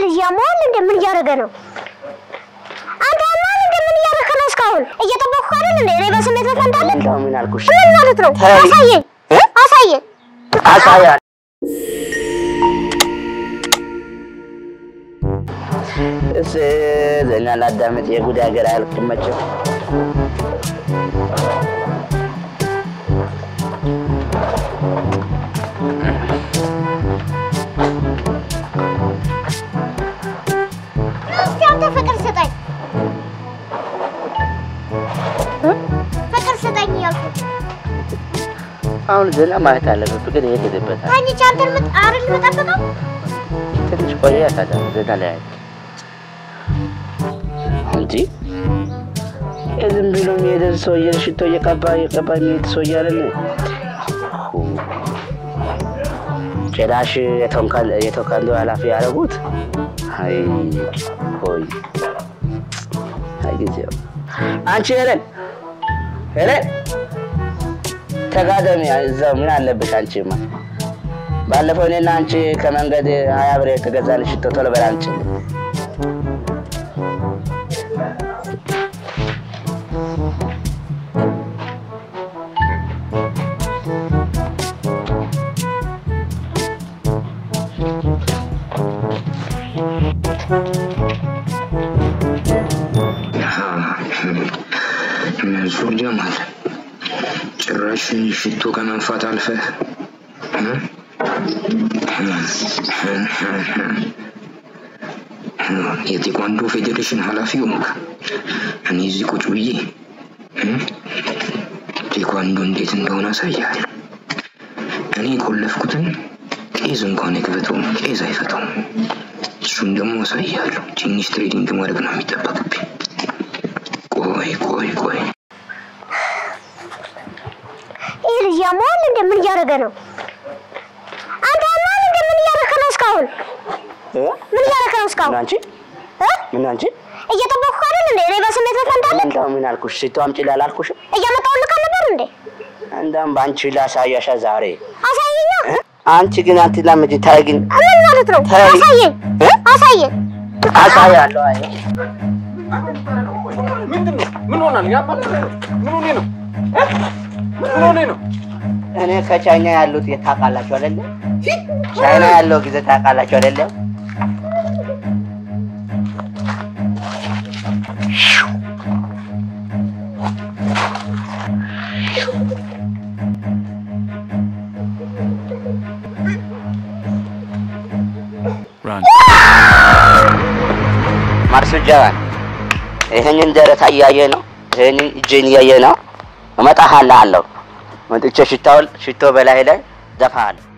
ልጅ ያሟል እንደ ምን እያደረገ ነው? አንተ ያሟል እንደ ምን እያደረገ ነው? እስካሁን እየጠበቅኩ አይደል እንዴ? እኔ በስሜት ፈንታለህ። እንደው ምን አልኩሽ? ምን ማለት ነው? ተይ። አሳየኝ፣ እ? አሳየኝ። አሳያ እስ ዘና ላዳምጥ የጉድ ሀገር አያልቅመችም። እስቲ አንተ ፍቅር ስጠኝ፣ እ? ፍቅር ስጠኝ እያልኩ አሁን ዘና ማለት አለበት። ፍቅር የት ሄደበታል? ተኝቼ አንተን ምጥ- አይደል የምጠብቀው? ትንሽ ቆየ ከዛ ዘና ላይ እንጂ ዝም ብሎ የሚሄደን ሰውዬ ሽቶ እየቀባ እየቀባ የሚሄድ ሰውዬ አይደለ? ጭራሽ የቶካንዶ ኃላፊ ያደረጉት። አይ ሆይ አይ ጊዜው አንቺ ሄለን ሄለን ተጋደሚ እዛው ምን አለብሽ አንቺማ ባለፈው እኔና አንቺ ከመንገድ ሀያ ብር የተገዛልሽ ሽቶ ቶሎ በላ አንቺ መንሱር ጀማል ጭራሽ ሽቶ ከመንፋት አልፈህ እ? የቴኳንዶ ፌዴሬሽን ኃላፊ ሆንክ። እኔ እዚህ ቁጭ ብዬ እ? ቴኳንዶ እንዴት እንደሆነ አሳያለሁ። እኔ የቆለፍኩትን ቄዝ እንኳን አይክፈተውም፣ ቄዝ አይፈተውም። እሱን ደግሞ አሳያለሁ። ትንሽ ትሬዲንግ ማድረግ ነው የሚጠበቅብኝ። ቆይ ቆይ ቆይ ይህ ልጅ ያሟል እንደ ምን እያደረገ ነው? አንተ ያሟል እንደ ምን እያደረገ ነው? እስካሁን ምን እያደረገ ነው? እስካሁን ምን አንቺ እ? ምን አንቺ እየጠበቅኩ አይደል እንዴ? እኔ በስሜት ፈንታለህ። እንደው ምን አልኩሽ? ሽቶ አምጪ ላላልኩሽም? እያመጣሁልህ ነበር እንዴ? እንደውም በአንቺ ላሳያሻ ዛሬ አሳየኛ። እ? አንቺ ግን አትላመጂ። ታይ ግን ምን ማለት ነው? ተይ። አሳየኝ፣ እ? አሳየኝ። አሳያለሁ። አይ ምንድን ነው? ምን ሆናል? ያባል ምን ሆኔ ነው? እ? ምን ሆኔ ነው? እኔ ከቻይና ያሉት ታውቃላችሁ አይደለ? ቻይና ያለው ጊዜ ታውቃላችሁ አይደለ? ማርሱ ጀዋን ይህንን ደረታ እያየ ነው። ይህንን እጄን እያየ ነው። እመጣሃለሁ አለው። መጥቼ ሽታውን ሽቶ በላይ ላይ ዘፋለሁ።